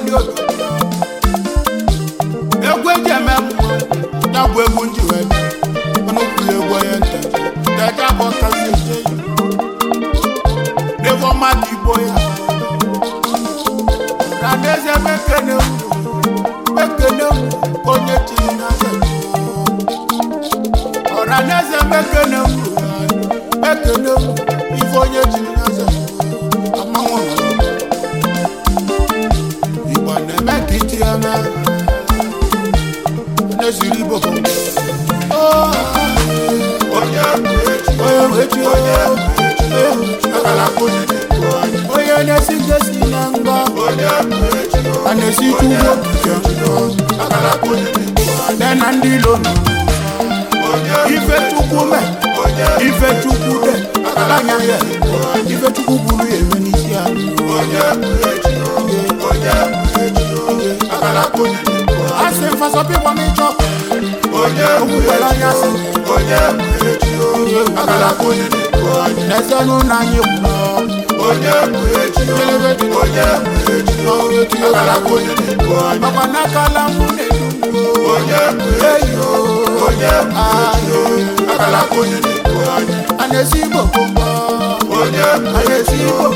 ndị obodo egwu eji eme mmụọ ya bụ egwu ndị wee bịa ọnụ kwuru egwu onye nta teje bụ ọkazi eje yi n'ebe ọma ka igbo ya na n'eze mekene mekene onye chiri n'aza ọra n'eze mekene mekene ife onye chiri n'aza amanwụ igbo na-eme ka iti ya na na-esiri igbo onye wechi onye na-esi ngesi na mgba a na-esi chukwu okike nne na ndị ilo nọ ife chukwu me ife chukwu de anya ya ife chukwu buru ya eme n'isi anyị asị mfasọpị gwa m ịchọ okwukwere anya sị n'ezenụ na anyị kwuru makwa n'akala mụ na-edu eyo ayo a na-esi igbo gbogbo a na-esi igbo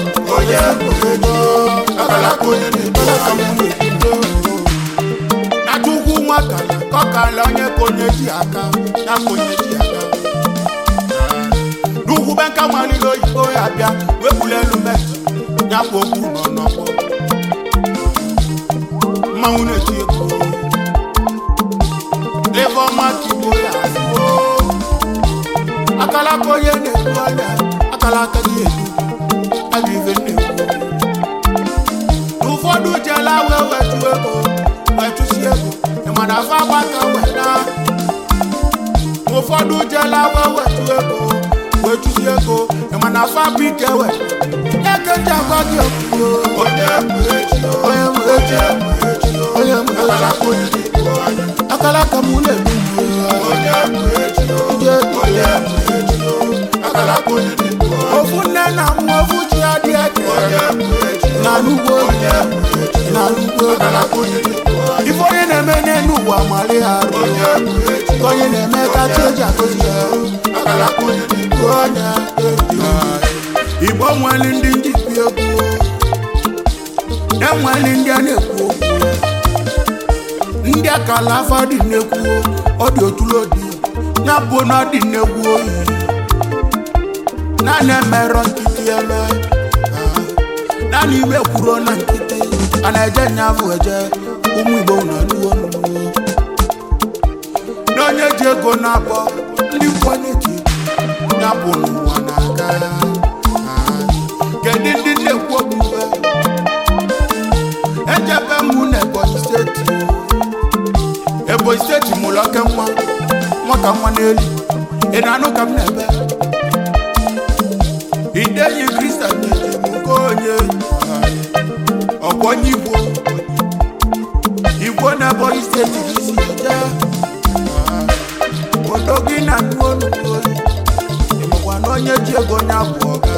na chukwu nwakala kọkala onye ka onye ji aka ya ka onye ji aka n'ugwu be nka nwalile oyibo ya bịa wepụla elu metụ ya kwa okwu nọ n'ọgbọ mmanwụ na-eti egwu ebe ọma ka igbo ya azụo akala aka onye na-egbu ọrịa akala aka gị egbu aga ife na-egbu n'ụfọdụ jela wee wetu ego wetụsi ego ịmana afọ agbata wena ụfọdụ jela wee wetu ego wetụsi ego ịmana afọ abụ ike we eke nji agwa gị okwu onye mụ echi onye mụ echi onye mụ echi akala aka mụ na-egbu ofu nne na nwa ofu ji adị eke na n'ugbo na n'ugbo ife onye na-eme n'elu ụwa mali ha arụ ka onye na-eme ka chi eji akụzi ya onye igbo nwere ndị njikwa egwu na-enwere ndị a na-ekwu okwu ndị akala afọ dị nnekwu ọ dị otulodi ya bụ na ọ dị nnekwu oyi naanị emerọ nkịtị eme naanị ime kwuro na nkịtị a na-eje nyafụ eje ụmụ igbo na nuwo na onye ji ego na-abọ ndị nkwenye ji ya bụ n'ụwa na-aga kedu ndị na-ekwu okwu ejebe mụ na ebonyi steeti ebonyi steeti mụrụ oke nwa nwata nwa n'elu ị na-anụ ka m na-ebe ideyi kristian na-eji m nke onye ọkwọnye igbo igbo na ebonyi steeti gị si eje odo gị na nnụ onugbu oyi ịmakwa na onye ji ego onye abụ ọga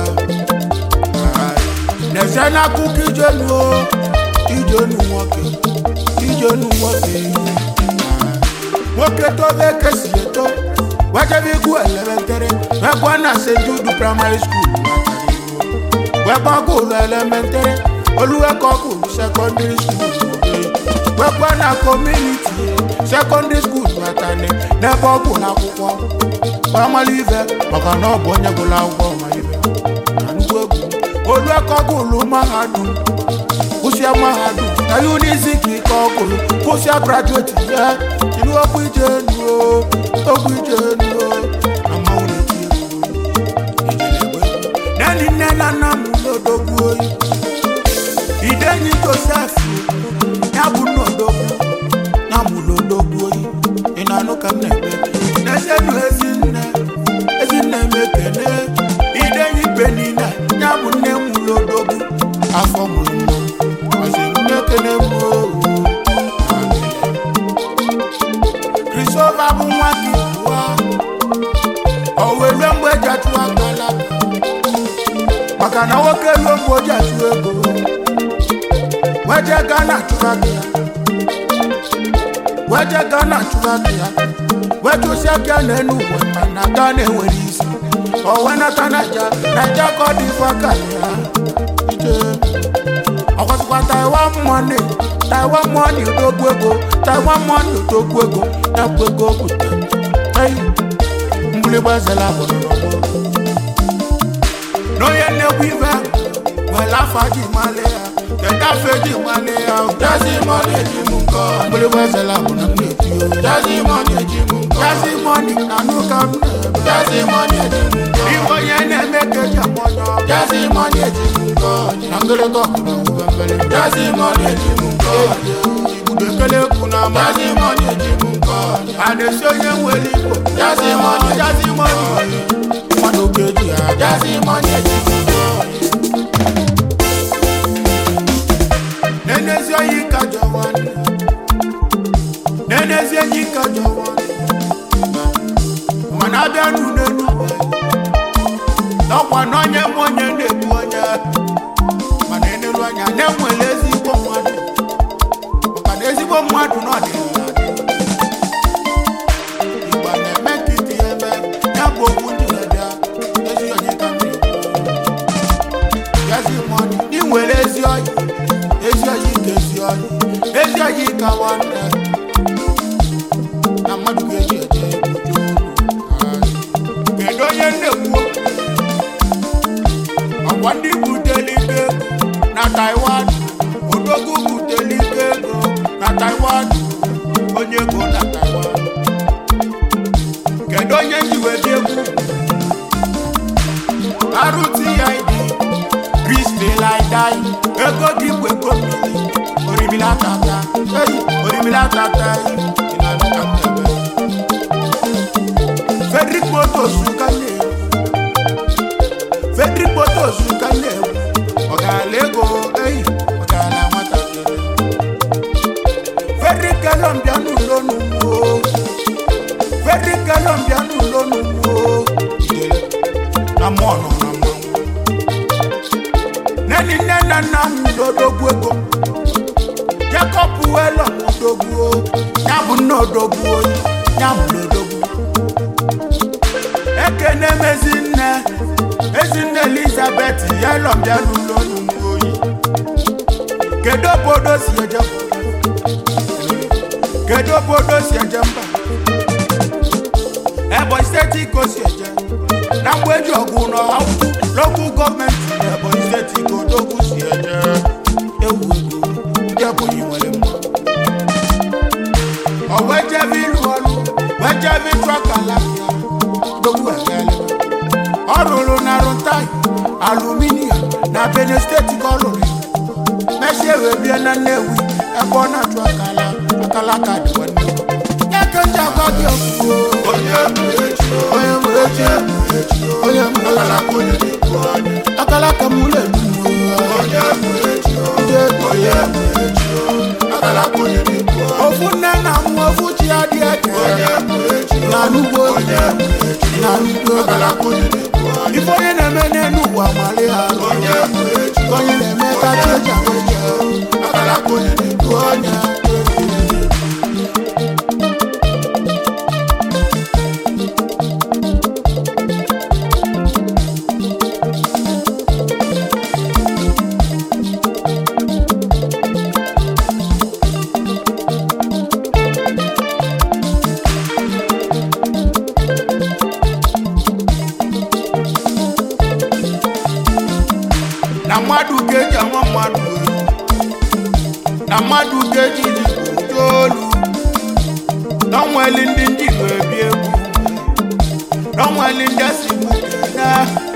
na-eze n'akụkọ ijenu ijenu nwoke ijenu nwoke nwoke tobe kesi eto wajebe igwu elementere wekwa na st jude primary school wekwa gụlụ elementere oluwekọgụlụ secondary school wekwa na community secondary school batani n'ebe ọ bụ n'akwụkwọ gbamala ife maka na ọ bụ onye gụrụ akwụkwọ ma ife na nnukwu egwu oluwekọgụlụ mahadum kwụsịa mahadum na unizik ike ọgụlụ kwụsịa graduate ya ilu okwu ije nuo okwu ije nuo na mmanwụ na-eti egwu neni nne na nna m n'odogwu oyi idenyi josef ya bụ n'odogwu ya mụ n'odogwu oyi ị na-anụ ka m na-ebe n'ezenu ezinne ezinne m ekene idenyi benina ya bụ nne m n'odogwu afọ mụrụ mma ọsị m ekene m ooo Christopher bụ nwa gị bụwa owelu mgbe eji atụ akala maka na nwoke ruo mgbe o ji atụ ego weje Ghana chụba gị ya weje Ghana chụba gị ya wetụsịa bịa n'elu ụwa mana Ghana enwere isi owe nata naija naija ka ọ dị ife aka ya ije ọkwasịkwa taiwan money taiwan money odogwu ego taiwan money odogwu ego ya bụ ego bute eyi mgbịrịgba ezela bụrụ n'ọgbọ n'onye nnekwu ife were afọ ji male ya keta afọ eji male ya jazi mọni eji m nkọ mgbịrịgba ezela bụ na m na-eti o jazi mọni eji m nkọ jazi mọni na n'ụka m na-ebe jazi mọni eji m nkọ iwe onye na-eme ka eji amọnyọ jazi mọni eji m nkọ na ngịrịgọ ọkụrụ mbembele jazi mọni eji m nkọ igbudo ekele kwu na ama jazi mọni eji m nkọ a na-esi onye nwere igbo jazi mọni jazi mọni mmadụ oge eji ya jazi mọni eji m nkọ nenezi oyi ka jọ nwanne nenezi enyi ka jọ nwanne mana abịa n'unenu n'ọkwa n'onye m onye na-egbu onye mana enelu anya na-enwere ezigbo mmadụ maka na ezigbo mmadụ nọ dịla igba na-eme nkịtị eme ya bụ okwu ndị na-abịa ezi onye ka m na-ekwu yazi mọni ị nwere ezi oyi ezi oyi ka ezi oyi ezi oyi ka nwanne na mmadụ ga-eji eje ojo kedu onye nnekwu ọkwa ndị buteli ike ego na taiwan odogwu buteli ike ego na taiwan onye ego na taiwan kedu onye njiwedi egwu rtid kristilaidai ego dị bụ ego mmiri orimila tata eyi orimila tata eyi ịna-anụ ka m na-eme Frederick Motos ka na-ewu Frederick Motos ka na-ewu ọgarala ego eyi ọgarala nwatakịrị Frederick Kelon bịa n'ụlọ n'ugbo Frederick Kelon bịa n'ụlọ n'ugbo ijele na mmụọ nọ na mmanwụ neni nne na nna m n'odogwu ego Jacob Welo odogwu ya bụ nne odogwu oyi ya bụ n'odogwu ekene m ezinne ezinne elizabeth yelọ bịa n'ụlọ n'ugbo oyi kedu obodo si eje kedu obodo si eje mba ebonyi steeti ka o si eje na mgbe eji ọgwụ n'ọhụụ lokal gọọmenti ebonyi steeti ka odogwu si eje ewu ego ndị ebonyi nwere mma ọ wee jebe ịrụ ọrụ wee jebe ịchụ akala ya odogwu egele ọ rụrụ na rụtai aluminium na benin steeti ka ọ rụrụ mechie wee bie na nnewi ebe ọ na-achụ akala akala ka dị nwanne ya ka ndị agwa gị okwu onye mụ echi onye mụ echi onye mụ echi akala ka mụ na-elu onye mụ echi onye mụ echi akala ka onye na-ekwu ofu nne na m ofu chi ya dị eke na n'ugbo na n'ugbo ife onye na-eme n'elu ụwa mali ha onye na-eme ka chi eji akụ eji onye na mmadụ ga-eji ama mmadụ elu na mmadụ ga-eji ji olu n'ọnweli ndị ndị Igbo ebi egwu n'ọnweli ndị si na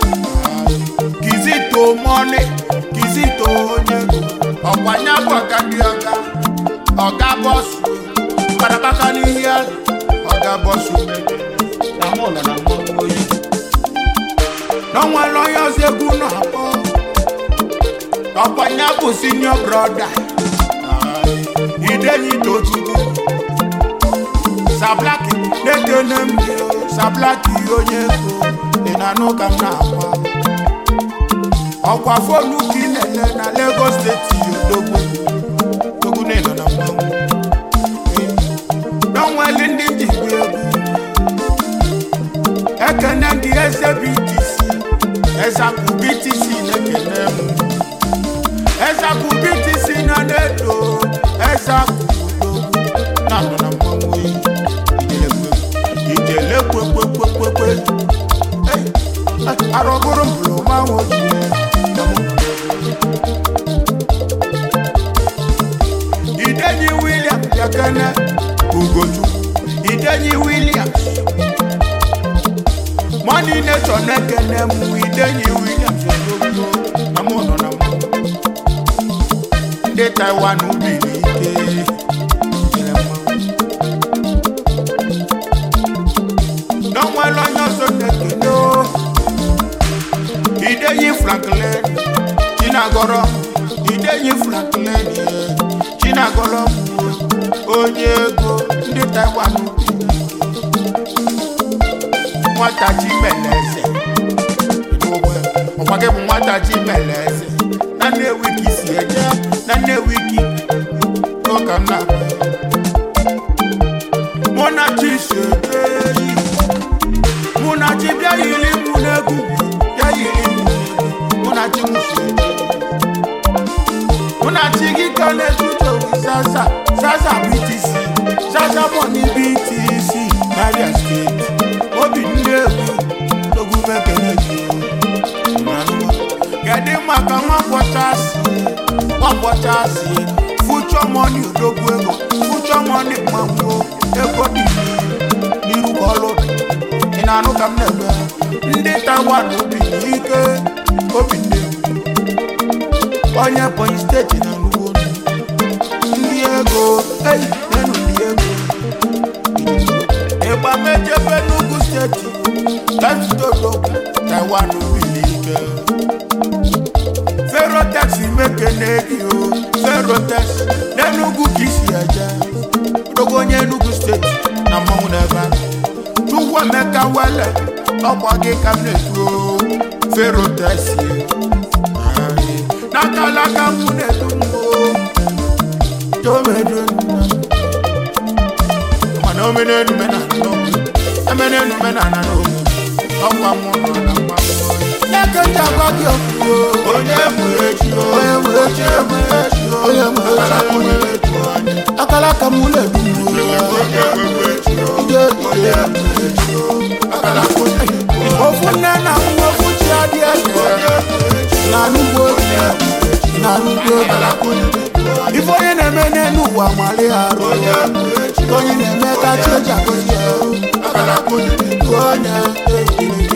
kizito mọni kizito onye ọkwanye bụ ọga ndị ọga ọga bọsụ kparabaka n'ihe ya ọga bọsụ na mụ nọ na mmanwụ oyi n'ọnweli onye ọzọ egwu na-akpọ ọkwanye bụ senior brother idenyi tochukwu sablaki na-ekene m gị o, sablaki onye ego dị na n'ụka m na-akwa ọkwa fonu ka ị na-ele na Lagos steeti odogwu Ezaku BTC na nedo Ezaku na nọ na mmanwụ oyi ijele kwekwekwekwe arọbụrụ mbụrụ manwụ ojii Idenyi William Jakene Ugochukwu Idenyi Williams Money Nation Nekene mụ Idenyi Williams Odogwu na mụ nọ na mụ Ndị Taiwan ubi n'ike nyere mmanwụ. N'ọnwere onye ọzọ na-ekene o. Idenyi Franklin Chinagọrọ Idenyi Franklin ye Chinagọrọ bụ onye ego ndị Taiwan bi. nwata chi mere eze ọkwa gị bụ nwata chi mere eze na Nnewi ka isi eje na Nnewi ka ụka m na-agba mụ na chi si eje yi mụ na chi bịa yiri mụ n'egwu bịa yiri mụ n'egwu mụ na chi mụ si eje mụ na chi gị ka na-etuto zaza zaza BTC zaza money BTC Abia steeti obi ndị egwu ogwu mekere ji kedu maka nwakpọchasị nwakpọchasị fuchọ mọni odogwu ego fuchọ mọni mmanwụ ego dị n'iru ka ọlụ dị ị na-anụ ka m na-eme ndị Taiwan obi ike obi ndị egwu onye Ebonyi steeti na nnukwu olu ndị ego eyi nenu ndị ego ịgba mejebe n'ugwu steeti leftodo Taiwan bili ike ferotex mekene gị o ferotex n'enugwu ka isi eje dogo onye Enugu steeti na mmanwụ n'ebe a chukwu emeka wele ọkwa gị ka m na-etu o ferotex n'akalaka m na-edu m o tomedo mana omenelu mena n'ogbe emenelu mena na n'ogbe ọkwa mụ nọ na mmanwụ n'eke ndị agwa gị okwu onye mụrụ echi onye mụrụ echi onye mụrụ echi akalaka m na-edu m ofu nne na nwa ofu chi adị eze na n'ugbo na n'ugbo ife onye na-eme n'elu ụwa nwale arụ onye na-eme ka chi eji agọzi ya onye